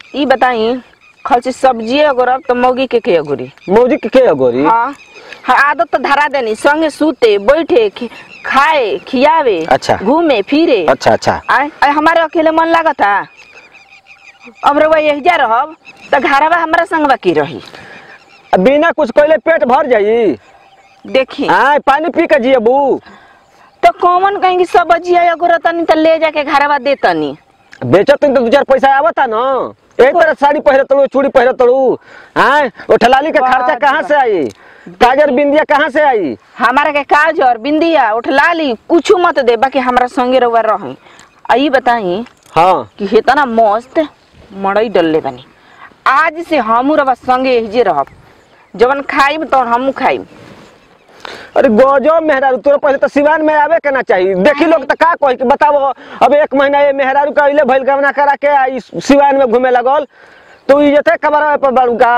ई बताई खर्ची सब्जी अगर तो मौगी के के अगुरी मौजी के के अगोरी हाँ हाँ आदत तो धरा देनी संगे सूते बैठे खि- खाए खियावे अच्छा। घूमे फिरे अच्छा अच्छा आय आय हमारे अकेले मन लागता अब रउआ यही रहब तो घरवा हमारा संगवा की रही अब बिना कुछ कहले पेट भर जाई देखी आय पानी पी के जियबू तो कौन कहेंगे सब्जी अगर तनी तो ले जाके घरवा दे तनी बेचत तो दू चार पैसा आवता न एक तरह साड़ी पहरे तड़ू चूड़ी पहरे तड़ू आय ओ ठलाली का खर्चा वाह, कहाँ से आई काजर बिंदिया कहाँ से आई हमारा के काजर बिंदिया उठलाली कुछ मत दे बाकी हमारा संगे रउआ रही आ ई बताई हाँ कि इतना मस्त मड़ई डलले बनी आज से हमू रवा संगे एहिजे रहब जवन खाइब तो हमू खाइब अरे गजब मेहरारू तोरा पहले तो सिवान में आवे के ना चाहिए देखी लोग तो का कही कि बताओ अब एक महीना ये मेहरारू का अइले भइल गवना करा के आई सिवान में घूमे लगल तो इज्जत कबरा पर बाड़ू का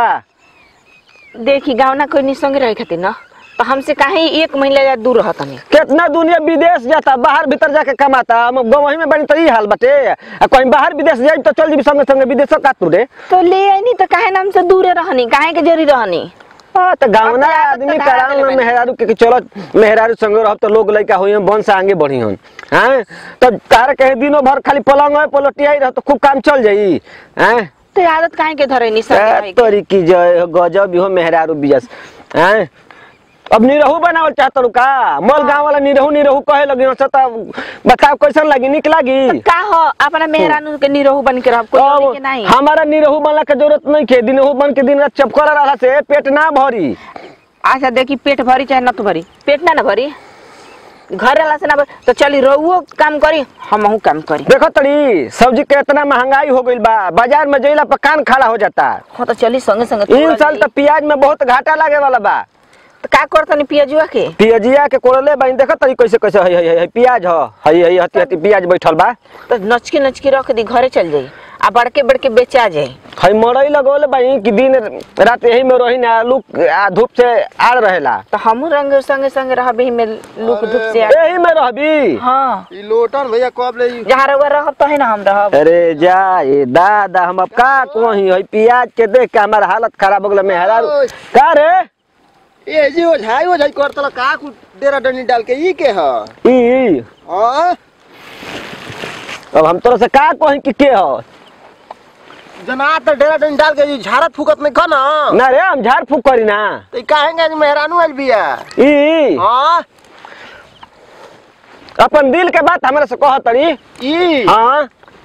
देखी गाँव ना कोई संगे रहे खातिर ना तो हमसे काहे एक महीना या दूर रहत नहीं कितना दुनिया विदेश जाता बाहर भीतर जाके कमाता हम गवही में बनी तो ई हाल बटे आ कहीं बाहर विदेश जाई तो चल जीबी संगे संगे विदेश का तू रे तो ले आई तो काहे ना हमसे दूरे रहनी काहे के जरी रहनी हाँ, तो गावना अब तो आदत आदमी तो धरा कराम देले ना बानी। मेहरारू के कि चलो मेहरारू संगे रहब तो लोग लइका होई हम बन से आगे बढ़ी हन हैं तो तार कहे दिनों भर खाली पलंग है पलटिया रह तो खूब काम चल जाई हैं तो आदत काहे के धरे नी संगे रहे के? तोरी की जय हो, गजब हो मेहरारू बिजस हैं अब निरहू बनावल चाहत का मल गांव वाला निरहू निरहू कहे लगी हंस त बताओ कैसन लगी निक लगी का हो अपना मेहरानू के निरोह बन के रहब कोई और के नहीं हमारा निरहू बनला के जरूरत नहीं के दिनहू बन के दिन रात चपकर रहा से पेट ना भरी अच्छा देखी पेट भरी चाहे न तो भरी पेट ना ना भरी घर रहला से ना भरी तो चली रहुओ काम करी हमहू काम करी देखो तड़ी सब्जी के इतना महंगाई हो गईल बा बाजार में जइला पर कान खाड़ा हो जाता हाँ तो चली संगे संगे इन तोड़ साल ली। तो प्याज में बहुत घाटा लागे वाला बा तो का करतनी पियाजुआ के पियजिया के कोड़ले बा देखो तड़ी कैसे कैसे हई हई हई प्याज ह हई हई हती हती प्याज बैठल बा तो नचकी नचकी रख दी घरे चल जाई आ बड़के बड़के बेचा जाए हई मरई लगोले बाई कि दिन रात यही में रही ना लुक आ धूप से आड़ रहेला तो हमू रंग संगे संगे रहब ही में लुक धुप से यही में रहबी हाँ ई लोटन भैया कब ले ई? जहाँ रहुआ रहब तो है ना हम रहब अरे जा ये दादा हम अब का कही हई प्याज के देख के हमार हालत खराब हो गल मेहरारू का रे ए जी ओझाई ओझाई करतल का कु डेरा डंडी डाल के ई के ह ई हां अब हम तोरा से का कही कि के ह जना त डेरा डंडी डाल के ई झारत फुकत नहीं खन ना रे हम झाड़ फूक करी ना त ई काहेंगे आज मेहरानू आइल बिया ई हां अपन दिल के बात हमरा से कह तड़ी ई हाँ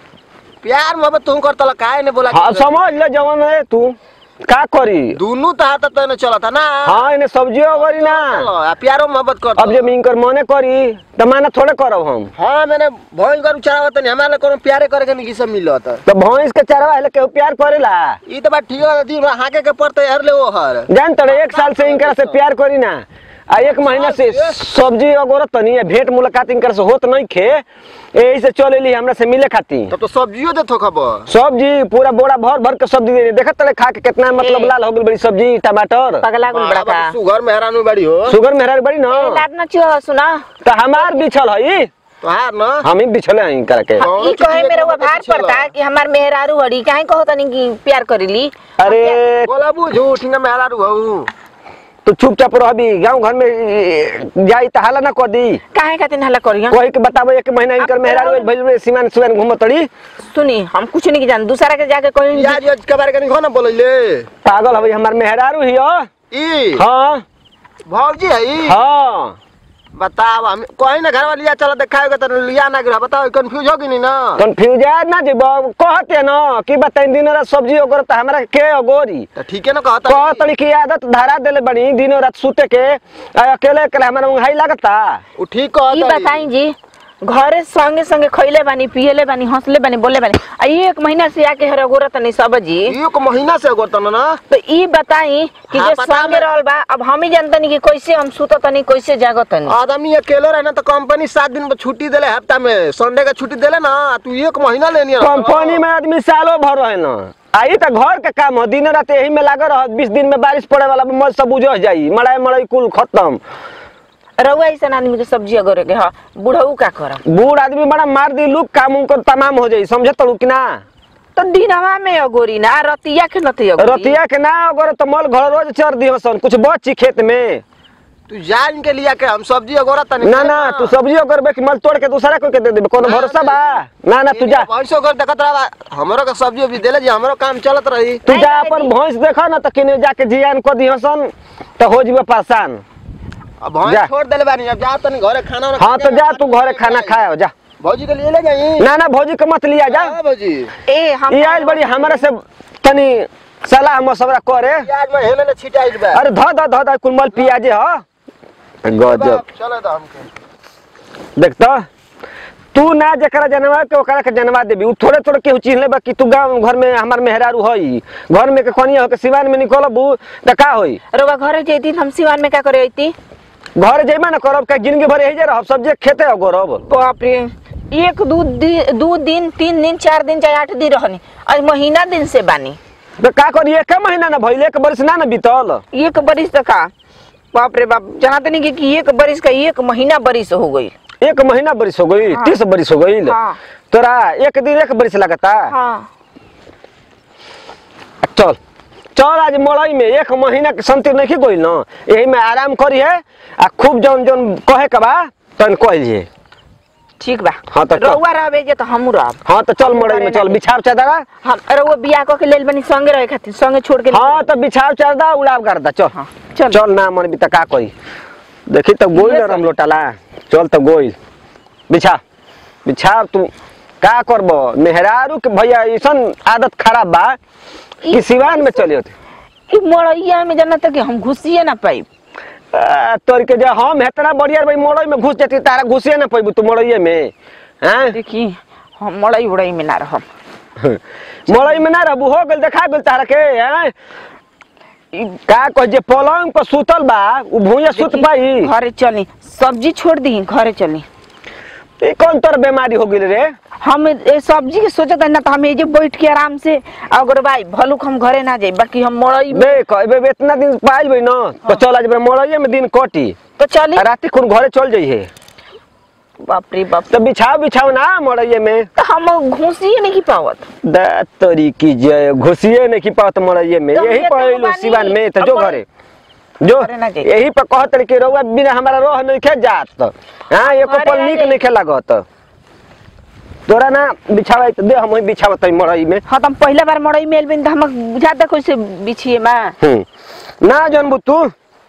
प्यार मोहब्बत तू करतल काहे ने बोला हाँ समझ ले जवन है तू का करी दोनों त हाथ त ने चलत ना हाँ इन्हें सब्जियों करी ना आ प्यारो मोहब्बत कर अब जब इनकर मने करी तो माना थोड़े करब हम हां मैंने भइल गरु चढ़ावत नहीं हमारे कोनो प्यारे करे के नहीं सब मिलत तो भैंस के चरवा है केहू प्यार करेला ई त बात ठीक है दिन हाके के पड़ते हर ले ओ हर जान तड़े एक साल से इनकर से प्यार करी ना आ एक महीना से सब्जी अगोरत तनी है भेंट मुलाकात इनकर से होत नहीं खे यही से चल एली हमरा से मिले खातिर तब तो सब्जियो देतो खबर सब्जी पूरा बोरा भर भर के सब्जी दे देखत तड़े खा के कितना मतलब ए। लाल हो गई बड़ी सब्जी टमाटर पगला गुल बड़ा का सुगर मेहरानू बड़ी हो शुगर मेहरार बड़ी ना ए, लाद न चियो सुना तो हमार बिछल है तो हार ना हम ही बिछले हैं करके कौन ई चीज़ कहे के मेरे वो मतलब भार चला? पड़ता कि हमार मेहरारू हड़ी काहे कहो तनी कि प्यार करेली अरे बोला बू झूठ ना मेहरारू हूँ तू चुपचाप रहबी गांव घर में ए, जाई त हाला ना कर दी काहे खातिर हल्ला करियो कोई के बताबो एक महीना इनकर मेहरार भइल में सीमान सुमान घूमत तड़ी सुनी हम कुछ नहीं जान दूसरा के जाके कोई याद याद के बारे के नहीं खाना बोलैले पागल हवे हमार मेहरारू हियो ई हाँ भौजी है ई हाँ बताओ हम कोई ना घर वाली चलो देखाओगे तो लिया ना गिरा बताओ कंफ्यूज होगी नहीं ना कंफ्यूज ना जी कहते न कि बताई दिन रात सब्जी ओगर त हमरा के अगोरी तो ठीक है ना कहता कह तड़ी की आदत धरा देले बनी दिनो रात सूते के आ अकेले अकेले हमरा उंघाई लागता वो ठीक ई कहता बताई जी घरे संगे संगे खइले बानी पियले बानी हंसले बानी बोले बानी आ ई एक महीना से आके हर गोरा तनी सब्जी एक महीना से गोतन ना तो ई बताई कि हाँ, जे पता संगे में- रहल बा अब हम ही जानतनी कि कैसे हम सुत तनी कैसे जागत तनी आदमी अकेले रहना तो कंपनी सात दिन पर छुट्टी देले हफ्ता में संडे का छुट्टी देले ना तू एक महीना लेनी है कंपनी में आदमी सालों भर रहे न आई त घर के काम हो दिन रात यही में लागल रह बीस दिन में बारिश पड़े वाला मल सब बुझ जाई मड़ाई मड़ाई कुल खत्म रउआ ऐसा आदमी के सब्जी अगर के हा बुढ़ऊ का करब बूढ़ आदमी बड़ा मार दी लुक काम उनकर तमाम हो जाई समझ तड़ू कि ना तो दिनवा में अगोरी ना रतिया के नती अगोरी रतिया के ना अगर तो मल घर रोज चर दियो सन कुछ बची खेत में तू जान के लिया के हम सब्जी अगोरा तनी ना ना तू सब्जी करबे कि मल तोड़ के दूसरा कोई के दे देबे कोनो ना, भरोसा ना, बा ना ना तू जा भैंसो कर देखत रहा हमरो के सब्जी उब्जी देले जी हमरो काम चलत रही तू नहीं, जा नहीं, अपन नहीं। भैंस देखा ना तो किने जाके जियान को दियो सन तो हो जीवे परेशान अब भैंस जा। छोड़ देले बानी अब जा तनी घरे खाना वाना हाँ खा तो के जा आ, तू घरे खाना खाए जा भौजी के लिए ले जाई ना ना भौजी के मत लिया जा हां भौजी ए हम ये आज बड़ी हमारे से तनी सलाह मशवरा करे आज में हेले ले छिटाइल बा अरे ध ध ध ध कुल मल पियाजे ह गजब चलो तो हमके देख तो तू ना जकरा जनवा के ओकरा के जनवा देबी उ थोड़े थोड़े केहू चीज लेबा कि तू गांव घर में हमार मेहरारू हई घर में के कनिया हो के सिवान में निकलबू त का होई रोवा घरे जैती हम सिवान में का करे अइती घर जइमा ना करब का जिंदगी भर यही जे रहब सब्जी खेते हो गोरब बाप रे एक दू दिन दू दिन तीन दिन चार दिन चाहे आठ दिन रहनी आज महीना दिन से बानी तो का करी एक महीना ना भइल एक बरिस ना ना बीतल एक बरिस तक का बाप रे बाप जानते नहीं कि- कि एक बरिस का एक महीना बरिस हो गई एक महीना बरिस हो गई हाँ। तीस बरिस हो गई हाँ। तोरा एक दिन एक बरिस लगता हाँ चल चल आज मड़ई में एक महीना के संति नहीं गइल न यही में आराम करी है आ खूब जौन जौन कहे के बा तन कहिए ठीक बा हाँ, तो चल। रउआ रहबे जे तो हमू रहब हाँ तो चल मड़ई में चल बिछाव चादरा हम रउआ बियाह क के लेल बनी संगे रहे खातिर संगे छोड़ के हाँ तो बिछाव चादरा उड़ाव करदा चल हाँ, चल। चल ना मन भी त का करी देखी तो गोइल ये रम चल। लोटाला चल तो गोइल बिछा बिछाव तू का करब मेहरारू के भैया ऐसन आदत खराब बा कि सिवान में चले होते ई मड़ैया में जाना कि हम घुसिए ना पाइब आ, तोर के जे हम हेतना बढ़िया भाई मड़ई में घुस जाती तारा घुसे ना पैबू तू मड़ई में हैं देखी हम मड़ई उड़ई में ना रहब मड़ई में ना रहबू हो गेल देखा गेल तारा के हैं ई का कह जे पलंग पर सुतल बा उ भुइया सुत देखी, पाई घरे चली सब्जी छोड़ दी घरे चली ई कौन तोर बीमारी हो गेल रे हम ए सब्जी के सोचत है ना तो हम एजे बैठ के आराम से अगर भाई भलुक हम घरे ना जाई बाकी हम मड़ई में देख एबे इतना दिन पाइल बई न तो चल आज मड़ई में दिन कटी तो चली आ राती खुन घरे चल जइहे बाप रे बाप तो बिछाव बिछाव ना मड़ई में तो हम घुसिए नहीं पावत दा तोरी की जय घुसिए नहीं की पात मड़ई में तो यही ये तो पहलू बानी। सिवान में तो जो अब घरे जो घरे ना जाई। यही पे कहत रही कि रउआ बिना हमारा रोह नहीं खे जात हाँ एको घरे पल ना निक जाई। नहीं खे लागत तोरा ना बिछावा तो दे हम बिछावत मड़ई में हाँ तो हम पहला बार मड़ई में एलबिन तो हम बुझाता कैसे बिछिए माँ हम्म ना जानबू तू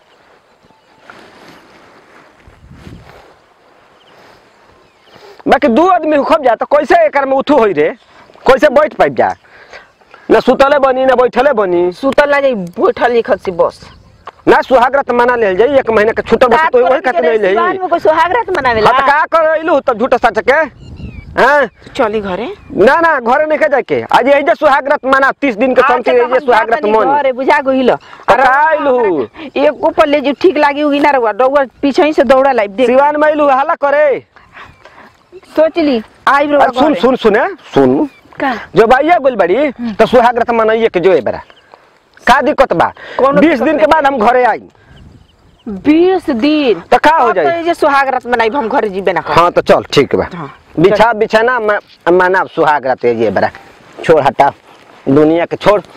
बाकी दू आदमी खब जा तो कैसे एकर में उठू होई रे कैसे बैठ पाइब जा ना सुतले बनी ना बैठले बनी सुतल ना जाई बैठल लिखत से बस ना सुहागरत मना लेल जाई एक महीना के छुट्टा बस तो वही खातिर नहीं सिवान लेही में कोई सुहागरात मनावेला हाँ तो का कर रहिलू तब झूठा सच के हैं चली घरे ना ना घरे नहीं के जाके आज यही जे सुहागरत मना तीस दिन के संति यही जे सुहागरत मन घरे बुझा गइल तो का आइलू? एक ऊपर ले जो ठीक लागी होगी ना रहुआ रहुआ पीछे ही से दौड़ा लाई देख सिवान में आइलू हल्ला करे सोच ली आई रहुआ अरे सुन घरे। सुन सुने सुन का जो भैया बोल बड़ी तो सुहागरत मनाइए के जो ए बरा का दिक्कत बा कौनो बीस दिक्कत दिन के नहीं। बाद हम घरे आई बीस दिन तो का हो अब तो जाई ये जे सुहागरात मनाई हम घरे जीबे ना कर हाँ तो चल ठीक बा हाँ, बिछा बिछाना म- माना सुहागरत ये बरा छोड़ हटा दुनिया के छोड़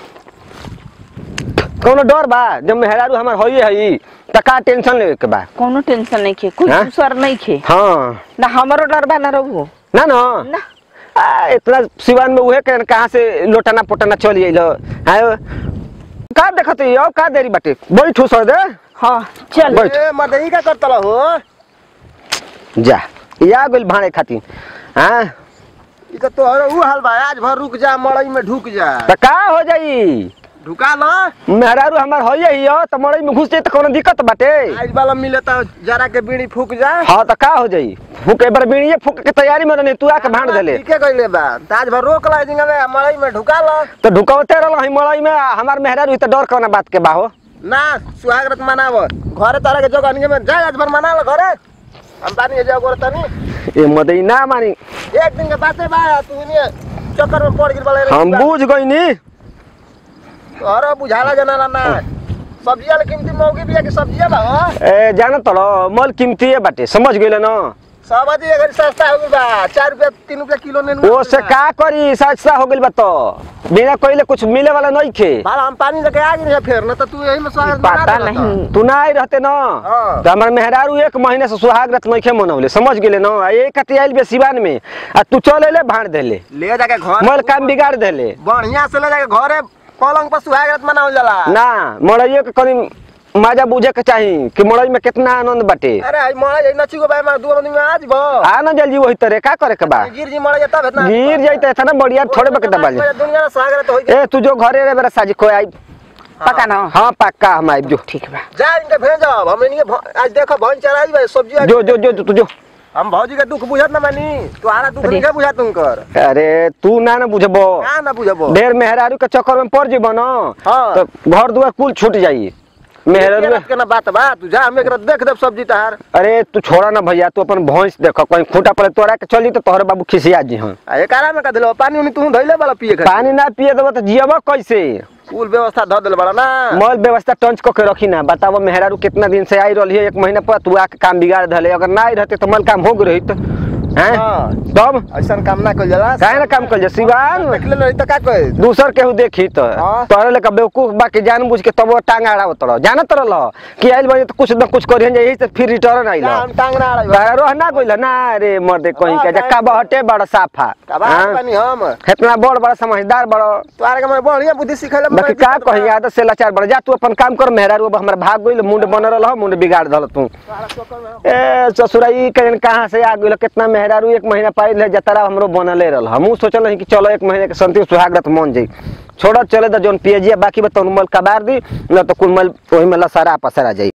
कौनो डर बा जब मेहरारू हमार होइए हई त का टेंशन लेवे के बा कोनो टेंशन नहीं खे कुछ हाँ? दूसर नहीं खे हाँ ना हमारो डर बा ना रहुओ ना ना ना आ, इतना सिवान में उहे के कहाँ से लोटाना पोटाना चल अइलो आयो का देखत हो अब का देरी बाटे बैठू सर दे हाँ चल बैठ। ए मर्दई का करतला हो जा या गइल भाड़े खातिर हाँ ई तो तोहर ऊ हाल बा आज भर रुक जा मड़ई में ढुक जा त का हो जाई ढुका ल मेहरारू हमार होइए ही हो त मड़ई में घुस जाई त कोनो दिक्कत बाटे आज वाला मिले तो जरा के बीड़ी फूक जा हाँ त का हो जाई फूक एक बार बीड़िए फूक के तैयारी में रहनी तू आके भाड़ देले ठीके कइले बा त आज भर रोक ला जिंगा में मड़ई में ढुका ल तो ढुकावते रहल हई मड़ई में आ, हमार मेहरारू त डर कौना बात के बा हो ना सुहागरत मनाव घरे तारा के जगह में जा आज भर मना ल घरे हम पानी जा गोर तनी ए मदई ना मानी एक दिन के बाते बा तू ने चक्कर में पड़ गिर वाले हम बूझ गईनी तोहरा बुझाला जनाला ना सब्जिया ले कीमती मौगी बिया के सब्जिया बा हो ए जान तलो मल कीमती बाटे समझ गइल न सब्जी अगर सस्ता हो गइल बा चार रुपया तीन रुपया किलो ने वो से का करी सस्ता हो गइल बा तो बिना कइले कुछ मिले वाला नहीं खे बाल हम पानी लेके आ गए फिर न तो तू यही में स्वागत बना पता देला नहीं तू ना आई रहते ना हाँ। तो हमार मेहरारू एक महीने से सुहाग रत नहीं खे मनौले समझ गेले ना आ एक कति आइल बे सिवान में आ तू चल अले भाड़ देले तो। ले जाके घर मोर काम बिगाड़ देले बढ़िया से ले जाके घरे पलंग पर सुहागरात मनावल जाला ना मड़ैयो के कनी माजा बुझे के चाही कि मड़ई में कितना आनंद बाटे अरे आई मरा जाई नची को भाई मार दू आदमी में आज बो आ ना जल्दी वही तरह का करे के बा गिर जी मरा जाता इतना गिर जाइते था ना बढ़िया थोड़े बके दबा ले दुनिया में स्वागत होई ए तू जो घरे रे मेरा साजी कोई आई पका ना हाँ पक्का हम आइब जो ठीक बा जा इनके भेजब हम इनके भ- आज देखो भन चराई भाई सब्जी आज- जो जो जो जो तू जो हम भौजी के दुख बुझत ना मानी तुम्हारा दुख अरे। नहीं बुझा तुमकर अरे तू ना ना बुझबो का ना बुझबो ढेर मेहरारू के चक्कर में पड़ जीबो ना हाँ। तो घर दुआर कुल छूट जाई मेहरारू के ना बात बा तू जा हम एकरा देख देब सब्जी तहार अरे तू छोड़ा ना भैया तू अपन भैंस देखो कहीं खूंटा पड़े तोरा के चली तो तोहर बाबू खिसिया जी हाँ आ एकारा में का दिलो पानी उनी तू धइले वाला पिए खातिर पानी ना पिए देबो तो जियबो कैसे कुल व्यवस्था ध देले बड़ा ना मल व्यवस्था टंच को के रखी ना बताओ मेहरारू कितना दिन से आई रही है एक महीना पर तू आके काम बिगाड़ धले अगर ना आई रहते तो मल काम हो गई रही तो हैं हाँ। तब ऐसन काम ना कइल जाला काहे ना काम कर जा सिवान देख ले रही त का कहे दूसर केहू देखी तो हाँ। तोरे लेकर बेवकूफ बाकी जान बुझ के तब वो टांग अड़ावत रह जानत रह कि आइल बजे तो कुछ न कुछ करिहन यही से फिर रिटर्न आइल जा हम टांग ना आड़ाई बाहर ना गइल ना रे मर्दे कहीं के हाँ, जक्का बहटे बड़ा साफा का बात हाँ? पानी हम इतना बड़ बड़ा समझदार बड़ा तोहरा के मैं बढ़िया बुद्धि सिखैले बाकी का कहीं आदत से लाचार बड़ा जा तू अपन काम कर मेहरारू अब हमरा भाग गइल मुंड बन रहा मुंड बिगाड़ दल तू ए ससुराई कहीं कहाँ से आ गइल कितना मेहरारू एक महीना पाइल है जतरा हमरो बनले रहल हमहू सोचल नहीं कि चलो एक महीने के संति सुहागरत मन जाई छोड़ चले तो जौन पियजिया बाकी बा तौन मल कबार दी न तो कुल मल ओही में लसारा पसरा जाई